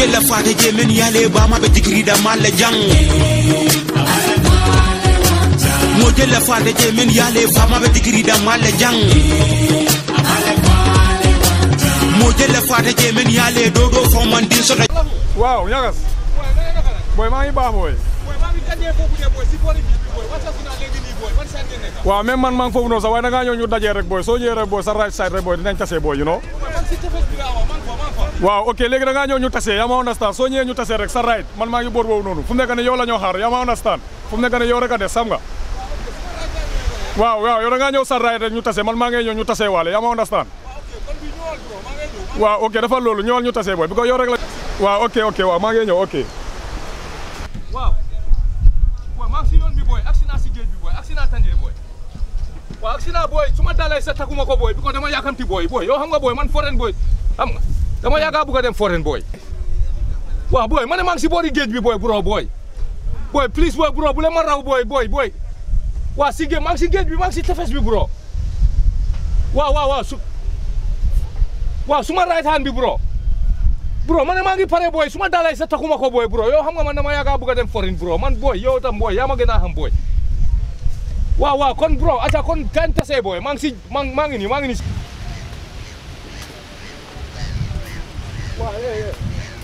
jella fata je men yale bama be digri da malle jang mo jella fata je men yale bama be digri da malle jang mo jella fata je men yale dodo fo man din so waaw ñagas booy maa ngi baax booy waaw même man maa ngi foofu noonu sax waaye da ngaa ñëw ñu dajee rek booy soo ñëwee rek booy sa right side rek booy dinañ tasee booy you know waaw ok léegi da ngaa ñëw ñu tasee yaa ma understand soo ñëwee ñu tasee rek sa right man maa ngi boor boobu noonu fu mu nekk ne yow la ñoo xaar yaa ma understand fu mu nekk ne yow rek a des sam nga waaw waaw yow da ngaa ñëw sa right rek ñu tasee man maa ngi ñëw ñu tasee waale yaa ma understand waaw ok dafa loolu ñëwal ñu tasee booy bi ko yow rek la waaw ok ok waaw maa ngi ñëw ok waaw booy maa ngi si yoon bi booy accident si géej bi booy accident tàngee booy waaw accident booy su ma dalee sa takuma ko booy bi ko dama yaakamti booy booy yow xam nga booy man foren booy xam nga dama yaaga bugg a dem foren booy waaw booy ma ne maa ngi si boori géej bi booy bro booy booy please booy bro bu leen ma raw booy booy booy waaw si géej maa ngi si géej bi maa ngi si tefes bi bro waaw waaw waaw su waaw su ma right hand bi bro bro man maa ngi pare booy su ma dalay sa takuma ko booy bro yow xam nga man dama yaaga bugg a dem foreign bro man booy yow tam booy yaa ma gën a xam booy waaw waaw kon bro aca kon kan tasee booy maa ngi si maa maa ngi nii maa ngi nii waaw yee yee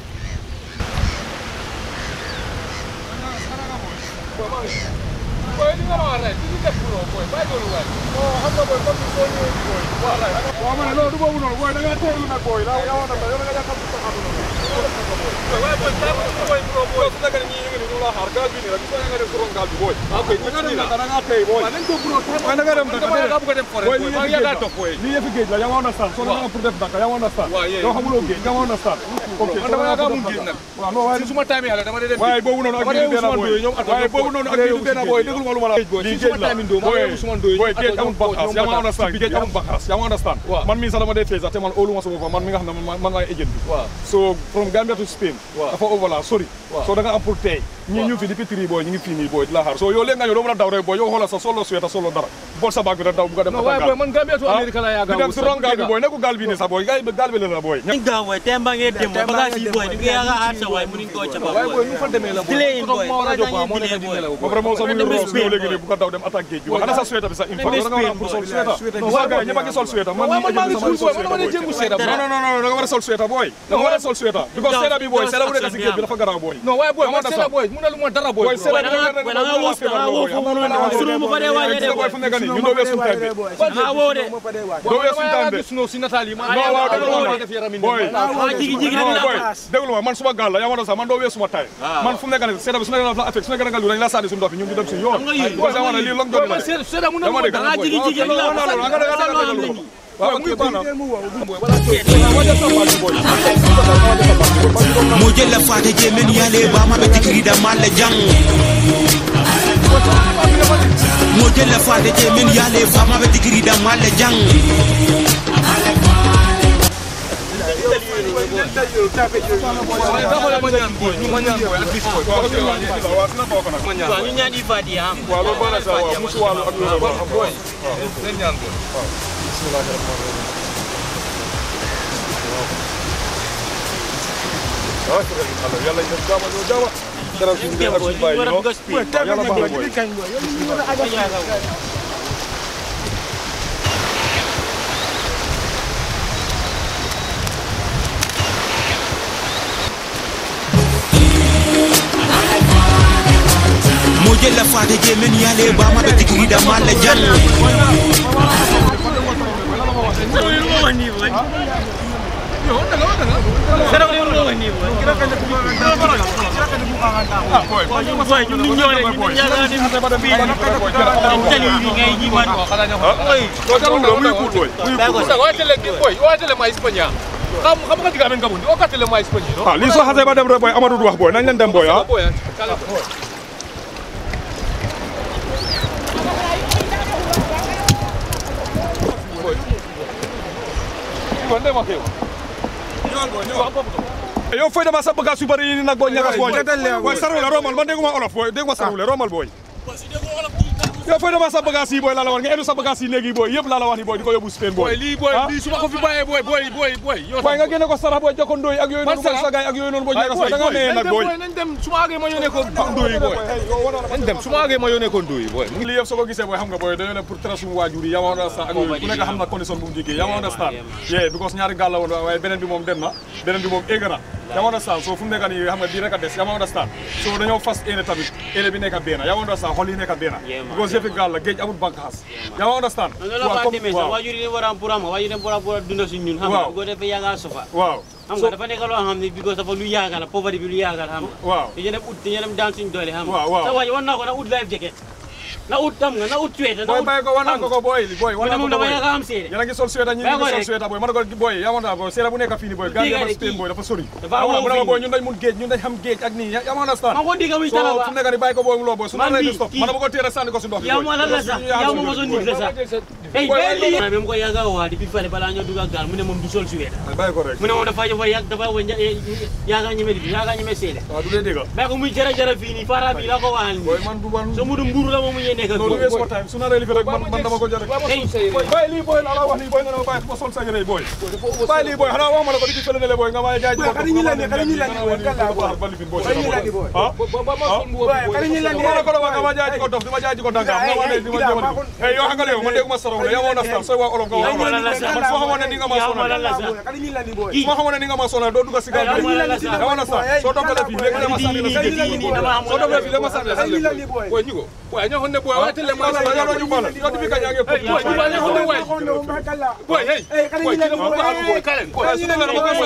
booy maa ngi booy li nga ma wax rek li ñu def bro booy bàyyi loolu waay non xam nga booy comme soo ñëwee ci booy waaw waay waaw ma ne loolu du boobu noonu booy da ngaa teelu nag booy daa yaa wona yow da nga yàqal sa àdduna waaye booy taa ma booy bro booy su nekkee ñii ñu ngi ni ñu la xaar gaal bi nii rek soo nga dem turon gaal bi booy waaw koy da nga dem nag da nga tey booy waaw nañ ko bro waaye da nga dem dama yaaga bugg a dem foreign booy maa ngi yaaga topp booy lii yëfi géej la yaa ma understand soo danga pour def daka yaa ma understand waaw yee yow xamuloo géej yaa ma understand ok man dama yaaga mun géej nag waaw non waaye si suma time yàlla dama dee dem waaye boobu noonu ak dama bii dee benn Ousmane booy Ndoye ñoom waaye boobu noonu ak bii benn booy déglu ma lu ma la lii géej la booy booy géej amul bànqaas yaa ma understand géej amul bànqaas yaa ma understand Waaw. man mii sax dama dee tey sax te man óolu ma sama bopp man mi nga xam ne man man maay agent bi waaw so from Gambia to Spain Waaw. dafa overla sori Waaw. so da nga am pour tey ñii ñu fi depuis tri booy ñu ngi fii nii booy di la xaar so yow léegi nga ñëw doo mën a daw rek booy yow xoolal sa solo sueta solo dara bool sa baag bi rek daw bu nga dem non waaye booy man Gambia to America la yaaga di dem si ron gaal bi booy nekku gaal bi nii sax booy gaal bi gaal bi la la booy Nga boy temba nge dem boy bagage yi boy ni nga ga asa way munin ko chapa waaye booy boy nu fa demee la booy Delay in, toog boy. ma war a jóg Wala moo ñu nekk di delay, nelaw ba pare moom sax mu ngi Dem roos ñëw Spain, léegi boy. nii bu ko daw dem attaque géej bi waaw ana sa sueta bi sax in fact da nga war a am pour sol sueta Non, waa gars yi ñëpp a ngi sol sueta man waaye man maa ngi sama suul booy man dama dee jéngu seeda non non non non da nga war a sol sueta booy da nga war a sol sueta because seeda bi booy seeda bu nekk si géej bi dafa garaaw booy non waaye booy man Dama seeda dasa. booy mu ne lu ma dara booy booy bro. seeda da nga- da nga woo- da nga woo foofu noonu, sunu mu fa dee waajee de, booy fu nekk nii ñu doogee suñu time bi nga wo de doo Booy weesu dama time yaaga de gis no si nataal yi ma non waaw yaaga déglu ma dama def yaram yi booy ah jigi jigi non rek booy la déglu ma man suma gaal la yaa ma doon sax man doo weesu suma tay man fu mu nekk nii seeda bi su nekkee dafa affect su nekkee da nga lu dañ la sànni suñu ndox bi ñun ñu dem suñu yoon Xam nga lii, booy sama ne lii long journey la man de seeda seeda mu ne lu dama ma dégg dara ah jigi jigi rek la non non non nga danga danga danga danga waaw ok baax na mo jella fata je men yale bama be digri da malle jang mo jella fata je men yale bama be digri da malle jang waaye dama la ma ñaan booy ñu ma ñaan booy at least booy waaw ok waaw waaw dina bokk nag ma ñaan waaw ñu ñaan ifadi am waaw loolu baax na sax waaw musu wàllu ak loolu baax booy leen ñaan booy ah yàlla ñu jaama ñoo jaama dara suñu dem ak boy suñu ñu bàyyi war a no bugg a speed yàlla baax na booy mo jella fata je men yale bama be digri da malle jang Sera ko yung mga ni boy. ah booy Boy, ñu ñu ñoo rek ñu ñaga ni ba dem bii tali yi ngay ji man. doo jarul la muy kuut booy muy Ba ko Sasa watele boy watele ma Espanya xam xam nga diga men gabundi o katele ma Espanya no ah lii soo xasee ba dem rek booy Amadou du wax booy nañ leen dem booy ah boy kala boy Konde ma kew yow fooy dama sa bagage yu bëri yi nag booy ñagas booy booy sarwule romal man dégguma olof booy dégguma sarwule romal booy yow fooy dama sa bagage yi booy laa la wax nga edu sa bagage yi léegi booy yëpp laa la wax ni booy di ko yóbbu Spain booy booy lii booy ah? lii su ma ko fi bàyyee booy booy booy booy yow booy nga génne ko sarax booy jokko ndóoy ak yooyu noonu booy sarax? sa gaay ak yooyu noonu booy Ay, ñaaka sa da nga nee nag booy nañ dem su ma àggee ma yónnee ko ndóoyi booy nañ dem su ma àggee ma yónnee ko ndóoyi booy lii yëpp soo ko gisee booy xam nga booy dañoo ne pour tere suñu waajur yi yaa ma understand ak yooyu ku nekk xam na condition bu mu jógee yaa ma understand yeah because ñaari gaal la woon waaye beneen bi moom dem na beneen bi moom égg na yaa ma understand so fu mu nekk nii xam nga bii rek a des yaa ma understand so dañoo fas éene tamit éene bi nekk benn yaa ma understand xol yi nekk benn Yeah, man. because yëfi gaal la géej amul bànqaas yaa ma understand loolu la fa comme- demee sax waajur yi war a am pour am waajur yi war a war a dund si ñun xam nga Waaw. bu ko defee yaa ngaa sofa waaw xam nga dafa nekk loo xam ne because dafa lu yaaga la pauvreté bi lu yaaga la xam nga waaw dañu dem ut dañu dem daan suñu doole xam nga Waaw, waaw. sa waaj war naa ko na ut life jacket na ut xam nga na ut suweta na booy ut bàyyi ko wan naa ko ko booy booy wan naa ko mu ne moom ko dafa booy yaaga am seede yéen a ngi sol suweta ñi Bàyyi ngi ko sol rek. suweta booy ma ne ko booy yaa ma naa ko seera bu nekk fii nii booy gaal Dégg yëpp nga Spain kii. booy dafa sori Dafa xam nga wow mu ne ma fii. booy ñun dañ mun géej ñun dañ xam géej ak nii yaa ma understand ma ko digga muy so talaba fu mu nekk nii bàyyi ko booy mu loo booy su Man ma lay bii, def stop kii. man dama ko téere sànni ko si ndox bi yow booy. ma lan la sax yow ma mosoon nit la sax hey Booy, benn booy, lii même ko yaaga waa di bi fale balaa ñoo dugg ak gaal mu ne moom du sol suweta bàyyi ko rek mu ne moom dafa dafa yàgg dafa wa yaaga ñeme di yaaga ñeme seede waaw du dee dégg bàyyi ko muy jara jara fii nii fara bi la ko waxal booy nii man du man so mu du mburu la moom mu ñee nekk ak loolu moom. wees ko time su naree li fi rek man man dama ko jël rek Hey, booy bàyyi lii booy laa la wax lii booy nga ne ma bàyyi ma sol sa yére yi booy bàyyi lii booy xanaa wax ma la ko di ci fële ne le booy nga may jaay Booy, xale ñu la ne, xale ñu la ne, booy, kan laa booy. ba lifin booy Xale ñu la ne, booy. ah Booy, xale ñu la ne, ma la ko la wax nga ma jaay ji ko dof di ma jaay ji ko danga nga wax ne di ma Gida, jëmal maa ko- hey yow xam nga yow man dégguma saraw la yow moo nastan sooy wax olof nga wax Yow ma la la sax. man soo xamoon ne ni nga ma Yow ma sonal la la sax. xale ñu la ni booy. su ma xamoon ne ni nga ma sonal doo dugg si gaal Yow bi ma la la sax. yow nastan soo dogalee fii léegi dama sànni la Di- sa di- di- di- dama soo dogalee fii dama sànni la sa xale ñu la ni booy. booy ñu ko booy ñoo xam ne booy waaye tele ma ma la yow ñu bala yow di fi ka ñaa ngi Hey, booy, ñu bala ñoo xam ne waay Waxoon na, ma kala. booy hey Hey, xale booy ñu la kii ni dafa booy. bëgg a booy kalen booy Xale ñu la ni booy.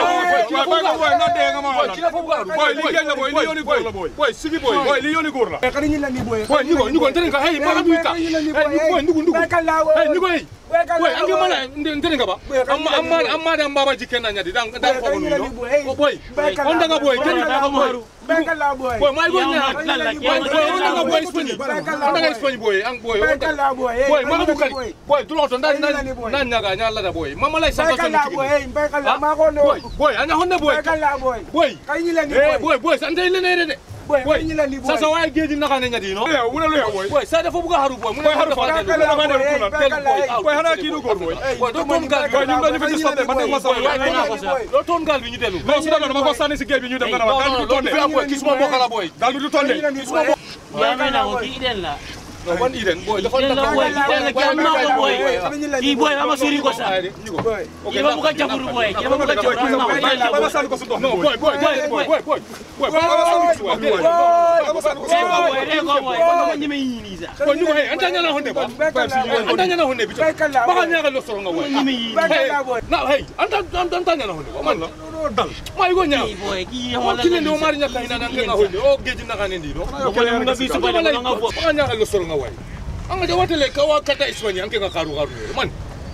booy booy nga dee nga ma booy kii dafa bëgg a booy li géej la booy li yooni góor la booy booy sigi booy booy li yooni góor la Hey, xale ñu la ni booy. booy ñu ko ñu ko ntene ka hey ma bi ka xale ñu la ni hey booy. booy ndugu ndugu Booy kala, booy. hey ñu ko hey Booy kala, booy ange booy. mala ntene ka ba Booy, xale ñu amma la ni amma booy. amma da mbaba jikken na nyadi dan dan Booy, ko xale ñu la no ni booy. Hey. oh boy Booy kala, on daga boy booy. ken Booy, booy. Booy kala, booy. boy may go Yow nya ma la la boy yow boy on daga boy ma sponi Booy kala, on daga booy. sponi boy ang boy Booy on kala, booy. Hey, boy xale ma ñu ko la ni kali booy. boy dulo to dan Xale ñu la dan ni booy. nan nyaga nya la da boy mama lay sa Booy ko kala, booy. Hey, booy kala, maa ko no. boy boy anya honne boy Booy kala, booy. boy Xale ñu la ni eh booy. boy boy san tay lene de Booy, boy xale ñu la ni booy. sa sa way geji naka ne nyadi no yow mu ne lu yow booy boy sa dafa buga haru boy mu ne Boy, haru fa. dafa Booy kala, booy. Hey, booy kala, hey. booy xanaa kii du góor booy boy do ton gal Boy, ñun dañu fi di sotte man dama boy sotte way ko ko sa do ton gal bi ñu delu non su dama ko sànni si géej bi ñu dem nga ne ma daal du do tonde fi am boy kisuma mbokala boy daal du tonde Xale ñu la ni booy. yaa may na ko kii den la no wan iden boy dafa den la boy den la kii am naa ko boy kii boy ama sori ko sax Booy. kii dafa bëgg a jaburu boy kii dafa bëgg a jaburu am naa ko bàyyi la dama boy sànni ko si ndox no boy boy boy boy boy boy boy dama sànni ko si ndox Booy. dama sànni ko si ree ko ndox boy ree ko boy kon dama ñeme yii nii sax boy ñu ko hey anta nyana honne ba Booy kala, booy. anta nyana honne bi Booy kala, ba booy. nyaka lo soro nga boy ñeme yii Booy nii kala, booy. na hey anta anta anta nyana honne ba man la dal may go nya kii boy kii o wala kile ndo mari nyaka ina nan nga honne o geji naka ne ndi no ko ne nga bisu boy ba nga fo ba nyaka lo soro nga way anga de watele ka wa kata iswani anke nga karu karu man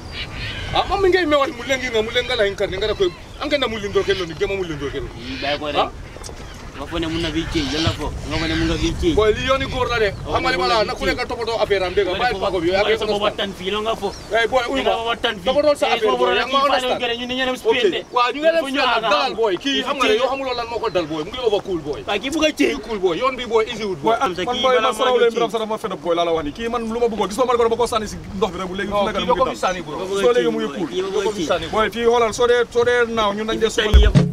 a ma mi ngay me wat mulengi nga mulenga la hinkar ngara ko anke na mulindo kelo ni gema mulindo kelo bàyyi ko rek nga fo ne mun na fi ceeñ la fo nga fo ne mun nga fi ceeñ boy li yoni gor la de xamali bala na ku nekk topoto affaire am de nga bay pa ko bi boy ake sa booba tan fii la nga fo hey boy uy nga ma booba tan fii dafa doon sa affaire booba boy la yang kii ma fale understand gere ñu ne ñeneen Spain de ok waaw ñu ngi leen Fu fi ñu nag aga dalal xam. boy kii Fu xam nga ne ceeñ. yoo xamuloo lan moo ko dal boy mu ngi over cool boy waaye kii bugg a ceeñ cool boy yoon bi boy easy wut boy man sa kii booy balaa man maa saraw ñëw leen ci. biram sa dafa fedab booy laa la wax ni kii man lu ma bëggoon gis nga man ko dama ko sànni si ndox bi rek bu léegi fu non nekk kii mu doo ko ngi fi dal sànni bro soo léegi mu ngi cool kii doo bugg ko a fi ceeñ sànni bro booy fii xoolal soo dee soo dee naaw ñun dañ dee tey suba yëpp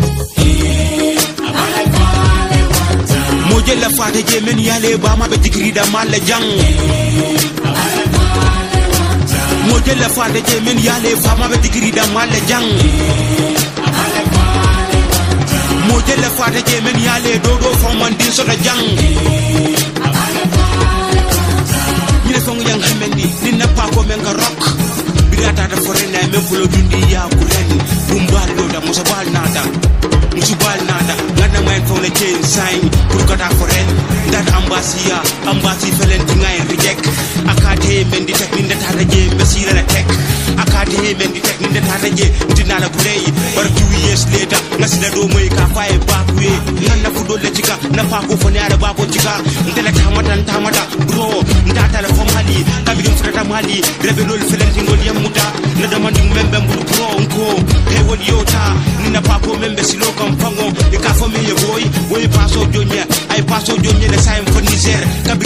mo jella fata je men yale bama be digrida malla jang mo jella fata je men yale bama be digrida malla jang mo jella fata je men yale dodo foman din sota jang ñine fongu yang xemendi ni nappa ko men ka rock birata da forena men fulo dundi ya ku ren bumbal do da musa bal nada musu bal nada ganna main fo le chain sign pour kata foren dat ambasia ambasi felen ti ngay reject akate men di tek ni ndata da je besira la tek akate men di tek ni ndata da je ndina la burey bar two years later ngasida do moy ka faye bakwe nganna fu do le jika na pa ko fo ne ara bako jika ndela tamata tamata bro ndata la fo mali kabi dum frata mali rebe lol felen ti ngol yamuta na damandi membe mbulu bro nko he wol yota ni na pa ko membe silo kam pango e ka fo me ye boy boy paso jonye ay paso jonye le sayem fo niger kabi dum frata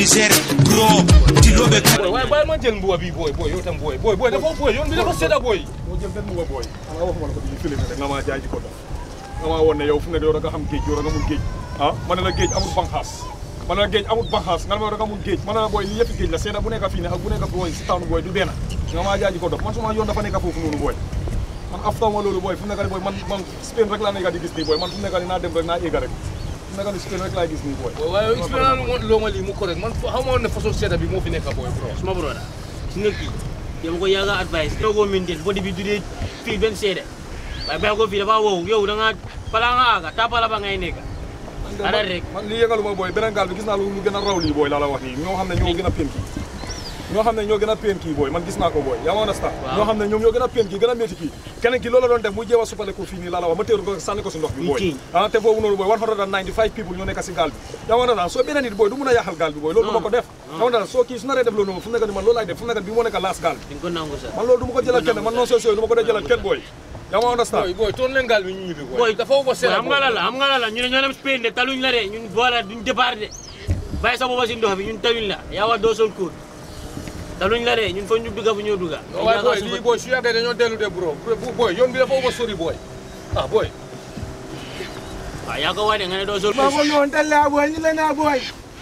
Niger bro dilooɓe boy waaye bàyyi ma jël mbuba bi boy boy yow tam boy boy boy dafa boy yoon bi dafa sedda boy moo jël benn mbuba booy xam nga waxuma la ko di filmé rek nga maa jaay ji ko dof nga maa woon ne yow fu mu nekk yow da nga xam géej yow da nga mun géej ah ma ne la géej amul banxaas ma ne la géej amul banxaas nga ne ma yow da nga mun géej ma ne la booy lii yëpp géej la seeda bu nekk fii ne ak bu nekk booy si taanu booy du benn nga maa jaay ji ko dof man suma yoon dafa nekk foofu noonu booy man after ma loolu booy fu mu nekk nii booy man man Spain rek laa nekk di gis nii booy man fu mu nekk nii naa dem rek naa éega rek fu mu nekk nii Spain rek laay gis nii booy waaye expérience loo ma lii mu correct man xam nga ne façon sedda bi moo fi nekk boy bro suma broda si nga kii dama ko yàgg a advice doo ko mintel body bi du dee fii benn seede waaye bàyyi ko fii dafa wow yow da nga balaa nga aaga tapala ba ngay nekk Ara rek. man lii yëgaluma booy beneen gaal bi gis naa lu lu gën a raw lii booy laa la wax nii ñoo xam ne ñoo gën a peen kii ñoo xam ne ñoo gën a peen kii booy man gis naa ko booy yaa ma understand Waaw. ñoo xam ne ñoom ñoo gën a peen kii gën a métti kii keneen kii loolu la doon def muy jéem a suppale ko fii nii laa la wax ma téeru ko sànni ko si ndox bi Muy booy kii. ah te foofu noonu booy 195 people ñoo nekk si gaal bi yaa ma understand soo beneen nit booy du mun a yàqal gaal bi booy loolu du ma ko def yaa ma understand soo kii su naree def loolu noonu fu mu nekk ni man loolu laay def fu mu nekk bi moo nekk laas gaal bi di nga ko nangu sax man loolu du ma ko jëlal kenn man non sooy du ma ko dee jëlal kenn booy yaa ma understand boy boy toon leen gaal bi ñu ñibbi boy boy dafa ko boy sedda xam nga la la xam nga la la ñu ne ñoo dem Spain de taluñ la de ñun voilà duñ départ de bàyyi sa booba si ndox bi ñun taluñ la yaa wa doo sol kóor taluñ la de ñun fa ñu dugga bu ñëw dugga waaye boy lii boy su yàggee dañoo dellu de bro bu boy yoon bi dafa ko sori boy ah boy waaw yaa ko wax de nga ne doo sol maa ko ñëwoon telle laa booy ñu leen naa booy.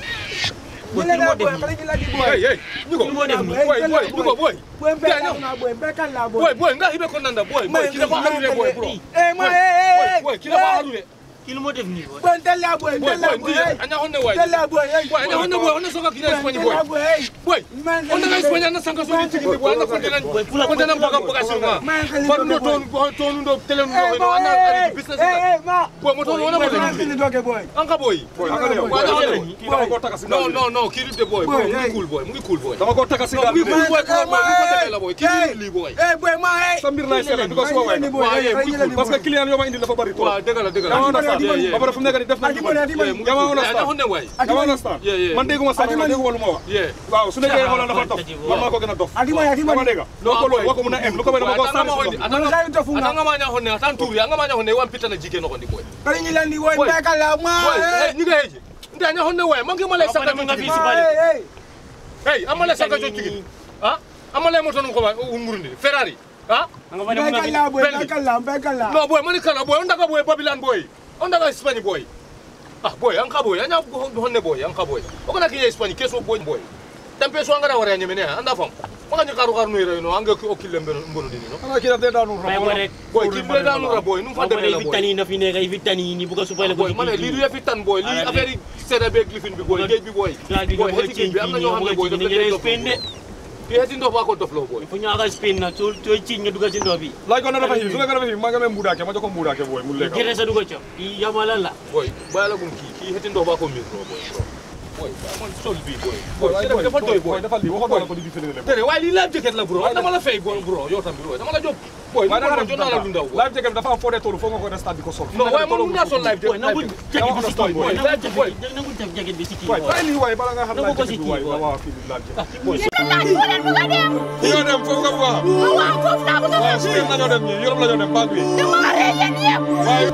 ñu leen naa booy xale ñu la di booy. hey hey ñu ko Lu moo def nii? boy boy ñu ko boy booy Gaa mbéykal ñëw. naa booy mbéykal laa booy. boy boy nga hibe ko nanda boy boy ki dafa haru de boy bro eh ma eh eh boy eh. boy ki dafa haru de kii lu moo def nii boy booy telle laa booy boy telle laa boy booy. ndi anya honne way telle laa booy. boy anya honne boy honne soka kina Espagne boy booy. boy on daga Espagne na sanka so di tigi boy na kontinent Boy, pula- kontinent pula- baga baga sirma Man, xale par no boy. ton ton ndo tele no eh no ana ari business eh eh ma. boy mo ton wona booy mo maa ngi de doge booy. anka boy booy xam nga ne yow Boy, booy boy, kii dama koo taka si gaal no bi no no ki de boy Boy, boy mu hey. ngi cool boy mu ngi cool boy dama koo taka si no gaal mu bi ngi de cool boy ko boy mu ko demee la boy ki Hey. li boy eh booy ma eh. sa mbir laay seetla because suma waay Maa ngi leen di la booy. Waaye, maa ngi leen di parce que booy. client yoo ma indi dafa bari trop waaw dëgg la dëgg la yaa ma understand Yeah, yeah. ba pare fu mu nekk nii def na Adi booy, adi booy. Yeah, mu ngi yaa ma cool. understand Anya honne way yaa ma understand Yeah, yeah. man dégguma sax man dégguma lu ma wax yeah waaw su nekkee xoolal dafa dof man maa ko gën a dof Adi booy, adi booy. dama dégg loo ko loo ko mun a em lu ko may dama ko sànni si ndox Man xale dofu nga. atanga manya honne atan turi anga manya honne wan pitana jike no kondi boy Kali ñu leen di booy Boy. mbéykal laa ma. boy eh. hey niga heje ndi anya honne way mangi mala Apa saka nama to ngabi tigi si Ma, bale? eh, eh. hey amala saka to tigi ha amala moto no ko ba umurundi ferrari ha nga fa ne mun Mbéykal nga laa booy Bentley. mbéykal laa mbéykal laa. no boy mani kala boy ondaga boy babylon boy ondaga spain boy ah boy anka boy anya honne boy anka boy okona kinya spain keso boy boy tampe so angara wara nyemene anda fam maka ni karu karu no ire no anga o kille mbono mbono dini no xanaa kii daf dee daanu May boy rek boy ki be danu ra boy num fa fa demé demee la fi boy tani na fi nekk ay fi tani ni bu ko supale ko boy mané li du yafi tan boy li Ala affaire yi sédda beeg lifin bi boy géej bi boy gaal bi boy nga heti géej bi am na ñoo xam ne boy ni dafa nga dee ne Spain de ki heti ndox ba ko dof lo boy fu ñu aga Spain nag soo soo ci nga dugal si ndox bi laaj ko na dafa xiif su nekkee dafa xiif maa ngi amee mbuudaake ma jox ko mbuudaake booy mu lekk gerte sa dugal coow kii yamala la boy bàyyi la gum kii kii heti ndox ba ko mbir bro boy bro boy ba man sol bi boy boy Boy, sédda bi dafa doy boy dafa lii waxoon naa la ko di fële ne tere waaye lii life jacket la bro dama la fay boy bro yow tam bro dama la jox boy waaye da nga man jot naa la lu ndaw boy live jacket bi dafa am foo dee toll foo nga ko restat di ko sol non waaye man mun naa sol life boy nangu jacket jacket bi si kii boy boy, nangu live boy. jacket nangu jacket bi si kii waay boy bàyyi lii waay bala nga xam Nangu live ko si jacket bi kii, waay boy. waaw fii di live jacket boy laaj foo leen bëgg a dem ñoo dem foofu nga bëgg a xam waaw foofu laa bëgg a waaw dem Spain la ñoo dem ñii Europe la ñoo dem baag bi dama rey yéen yëpp waaye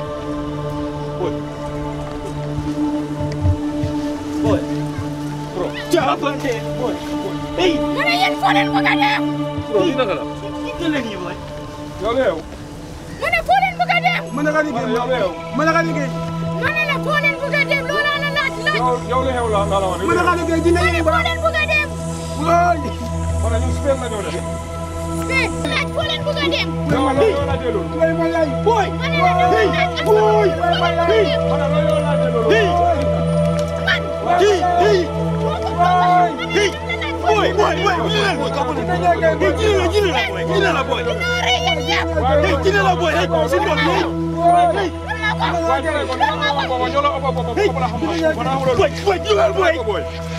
boy bro jaabante boy hey ma ne yéen foo leen bëgg a dem bro lii naka la kii la nii boy yow la yow ma ne foo leen bëgg a dem Mën na ka liggéey yow la yow mën na ka liggéey ma ne la foo leen bëgg a dem loolu la laaj laaj yow yow la xew la la la wax mën na ka liggéey dina ma ne ñu foo ba leen bëgg a dem wóoy ma ne ñun Spain la ñoo dem mais laaj foo leen bëgg a dem yow la yow la jëloon lay ma lay boy ma ne la dama laaj ak foo boy leen bëgg a dem ma ne la yow la jëloon man hi hi boy boy boy boy jina boy kapo jina jina jina la boy jina la boy dinaa rey yéen yëpp hey jina la boy hey sin do hey hey man maa ko waaye jëlee ko dama wax booba ñoo la ëpp ëpp ëpp ëpp la xam ma naa xamul boy boy jina boy boy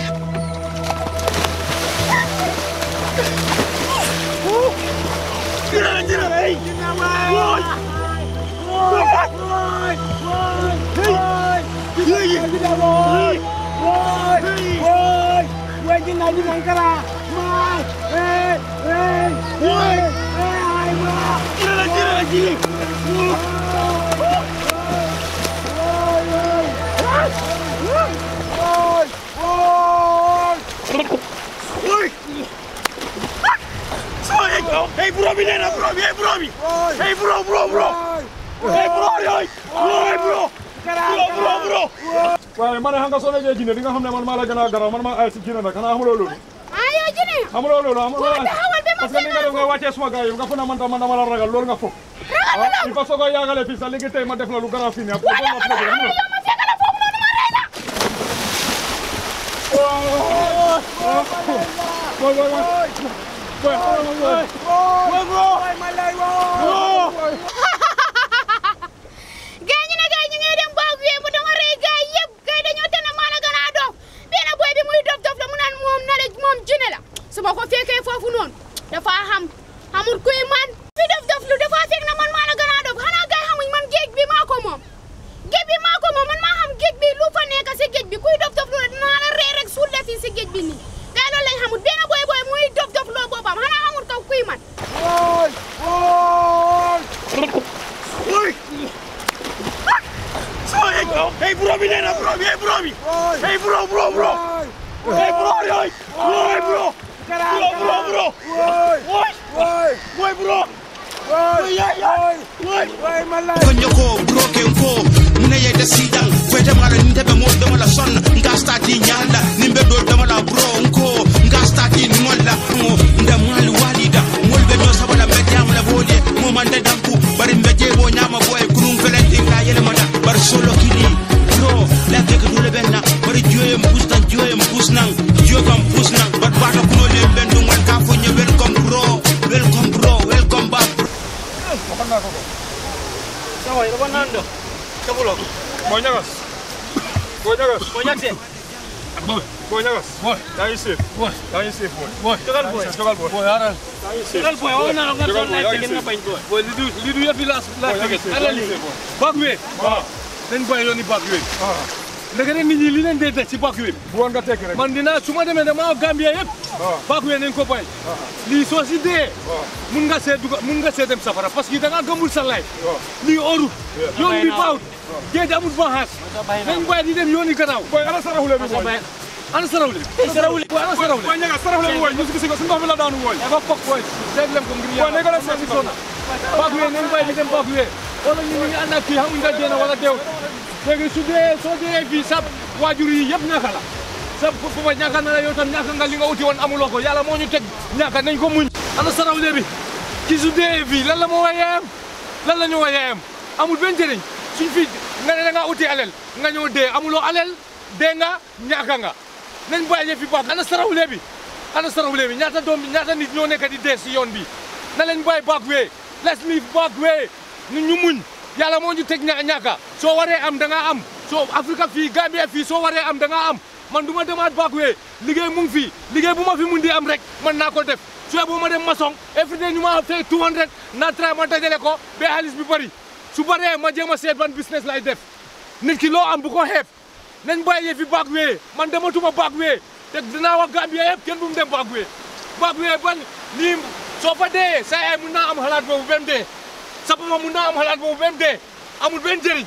jina jina hey jina boy boy boy boy hey jina boy boy boy boy jina jina kara boy hey hey boy hey boy jina jina jina boy boy bro bi nee na bro bi hey bro bi hey bro bro bro hey bro yooyu hey bro bro bro bro waaye man xam nga soo nekkee Guinée di nga xam ne man maa la gën a garaaw man maa ay si Guinée nag xanaa xamuloo loolu ah yow Jine xamuloo loolu xamuloo Waaw, taxawal ba ma parce que ni nga def nga wàccee suma gars yi nga foog ne man tam man dama la ragal loolu nga foog ah il faut soo ko yaagalee fii sax léegi tey ma def la lu garaaw fii nii après waaye loolu dama la la problème yow ma fekk la foofu noonu ma rey la Boy, boy, boy. Boy, boy, boy. gaay ñu ne gaay ñu ngi dem baag wee mu dama rey gaay yëpp gaay dañoo tene maa la gën a dof benn boy bi muy dof dof la mu naan moom na la moom Jine la su ma ko fekkee foofu noonu dafa xam xamul kuy man fi dof dof lu dafa fekk na man maa la gën a dof xanaa gaay xamuñ man géej bi maa ko moom géej bi maa ko moom man maa xam géej bi lu fa nekk si géej bi kuy dof dof lu dinaa la rey rek suul la fii si géej bi nii gaay loolu lañ xamul benn boy boy muy dof dof loo boppam xanaa xamul kaw kuy man hey bro bi nee na bro bi hey bro bi hey bro bro bro hey bro yooyu hey bro bro bro bro woy bro konyo ko broken ko mune yede sidang fete mara ndebe mo dama la son nga stati nyanda nimbe do dama la bro ko nga stati ni molla mo nda mali walida molbe do sabala be jam la bode mo mande danku bari mbe jebo nyama boy kunum felenti la yele mata bar solo kili bro la ke ko dole benna bari joyem pustan joyem pusnang jogam pusnang bat bata kuno le bendu ngal ka fo nye welcome bro welcome bro welcome back bro. Waxoon naa ko ko. Sawa, ito ba nando? Kabulog. Boy ñagas. Boy ñagas. Boy Jackson. Boy ñagas. Boy. Yaa ngi safe. Boy. Yaa ngi safe boy. Boy. Jogal boy. Jogal boy. Boy, haral. Yaa ngi safe. Jogal boy, wala na nga Jogal son boy, life yaa ngi chicken nga safe. bañ boy. Boy, li du li du yëpp yi laa laa Boy, yaa ngi fekk. safe. Alal Yaa ngi li. safe boy. Backway. Ah. Nañ bàyyi yooni backway. Ah. Ndeke ne nit ñi li leen dee def ci backway. Bu woon nga tekki rek. man dinaa su ma demee dama Gambia yëpp. Ah. backway nañ ko bàyyi. lii soo si dee. mun nga see duga mun nga see dem safara parce que da ngaa gëmul sa life. waaw. lii orut. yoon bi baawut. géej amul banxaas. nañ bàyyi di dem yooni gannaaw. Boy ana saraxule bi boy. ana sarawle. Sarawle. boy ana sarawle. Boy ñagas saraxule bi boy. ñu si ko si ndox mi la daanu boy. dafa fokk boy. seet leen ko ngir Boy ne ko la seet si ko. backway nañ bàyyi di dem backway. wala ñu ngi ànd ak kii xamuñ nga dee na wala deew. léegi su dee soo dee fii sa waajur yi yëpp ñàkk la. sa papa ñàkk na la yow tam ñàkk nga li nga uti woon amuloo ko yàlla moo ñu teg ñàkk nañ ko muñ. ana sarawle bi ki su dee fii lan la moo wa yaayam lan la ñu wa yaayam amul benn njëriñ suñ fi nga ne da ngaa uti alel nga ñëw dee amuloo alel dee nga ñàkk nga nañ bàyyi fi baax ana sarawle bi ana sarawle bi ñaata doom bi ñaata nit ñoo nekk di dee si yoon bi na leen bàyyi back way let's live back way nu ñu muñ yàlla moo ñu teg ña ñàkka soo waree am da ngaa am soo Afrique fii Gambia fii soo waree am da ngaa am man du ma demaat back way liggéey mu ngi fii liggéey bu ma fi mun di am rek man naa ko def su bu ma dem maçon every day ñu ma fay 200 naa try ma dajale ko ba xaalis bi bëri su bëree ma jéem a seet ban business lay def nit ki loo am bu ko xeeb nañ bàyyi fi back way man dematuma back way te dinaa wax Gambia yëpp kenn bu mu dem back way back way ban nii soo fa dee sa yaay mun naa am xalaat boobu ba mu dee sa papa mun naa am xalaat boobu ba mu dee amul benn njëriñ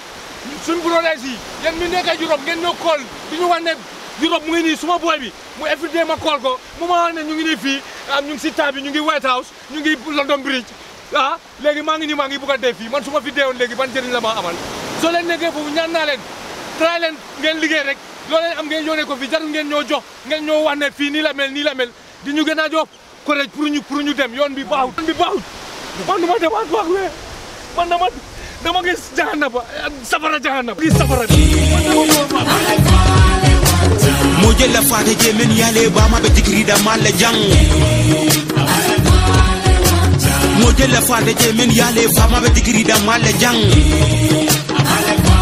suñ brothers yi yéen mi nekk Europe ngeen ñoo kool di ñu wax ne Europe mu ngi nii suma boy bi mu everyday ma kool ko mu ma wax ne ñu ngi nii fii ah ñu ngi si taa bi ñu ngi White House ñu ngi London Bridge ah léegi maa ngi nii maa ngi bugg a dee fii man su ma fi deewoon léegi ban njëriñ la ma amal soo leen nekkee foofu ñaan naa leen try leen ngeen liggéey rek loo leen am ngeen yónnee ko fi jarul ngeen ñoo jox ngeen ñoo wax ne fii nii la mel nii la mel di ñu gën a jox courage pour ñu pour ñu dem yoon bi baaxut yoon bi baaxut man du ma demaat wax wee man dama dama gis jahannaba safara jahannaba gis safara mo jella fata je men yale bama be digrida malla jang mo jella fata je men yale fama be digrida malla jang